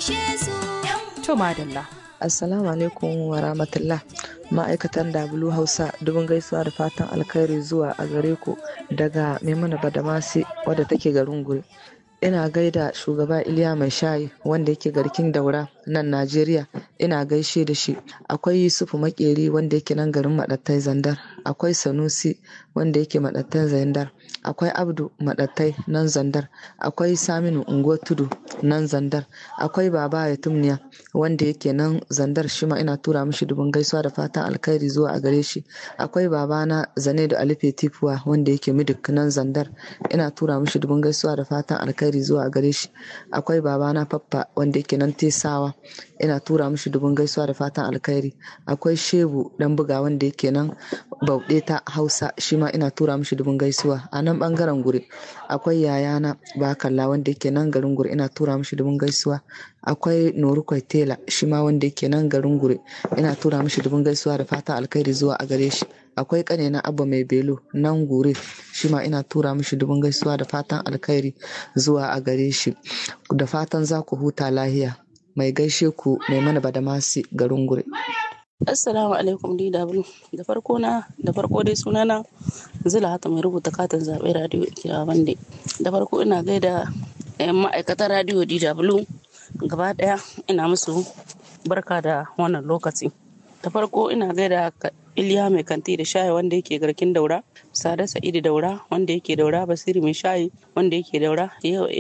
To madalla. Assalamu alaikum wa rahmatullah. Ma'aikatan W Hausa dubin gaisuwa da fatan alkhairi zuwa a gare ku daga Maimuna Badamasi wadda take garin Guri. Ina gaida shugaba Iliya Mai Shayi wanda yake garkin daura nan Najeriya. Ina gaishe da shi. Akwai Yusufu Makeri wanda yake nan garin Maɗattai Zandar. Akwai Sanusi wanda yake Maɗattai Zandar. Akwai Abdu Maɗattai nan Zandar. Akwai Saminu Unguwar Tudu nan Zandar. Akwai Baba Yatumniya wanda yake nan Zandar shi ma ina tura mishi dubin gaisuwa da fatan alkhairi zuwa a gare shi. Akwai babana Zane da Alife Tifuwa wanda yake Midik nan Zandar. Ina tura mishi dubin gaisuwa da fatan alkhairi zuwa a gare shi. Akwai babana Faffa wanda yake nan Tesawa. Ina tura mishi dubin gaisuwa da fatan alkhairi. Akwai Shehu dan buga wanda yake nan Bauɗe ta Hausa shi ma ina tura mishi dubin gaisuwa. A nan bangaren guri akwai yayana Bakalla wanda yake nan garin guri ina tura mishi dubin gaisuwa. Akwai Norukwai Tela shi ma wanda yake nan garin guri ina tura mishi dubin gaisuwa da fatan alkhairi zuwa a gare shi. Akwai ƙanina Abba Mai Belo nan gure shi ma ina tura mishi dubin gaisuwa da fatan alkhairi zuwa a gare shi. Da fatan za ku huta lahiya. Mai gaishe ku mai mana badamasi garin gure. Assalamu alaikum DW. Da farko na da farko dai sunana Zula hata mai rubuta katin zaɓe radio Ikira Bande. Da farko ina gaida yan ma'aikatan radio DW gaba ɗaya ina musu barka da wannan lokaci. Da farko ina gaida Iliya mai kanti da shayi wanda yake garkin daura, Sada Sa'idu daura wanda yake daura, Basiru mai shayi wanda yake daura, yau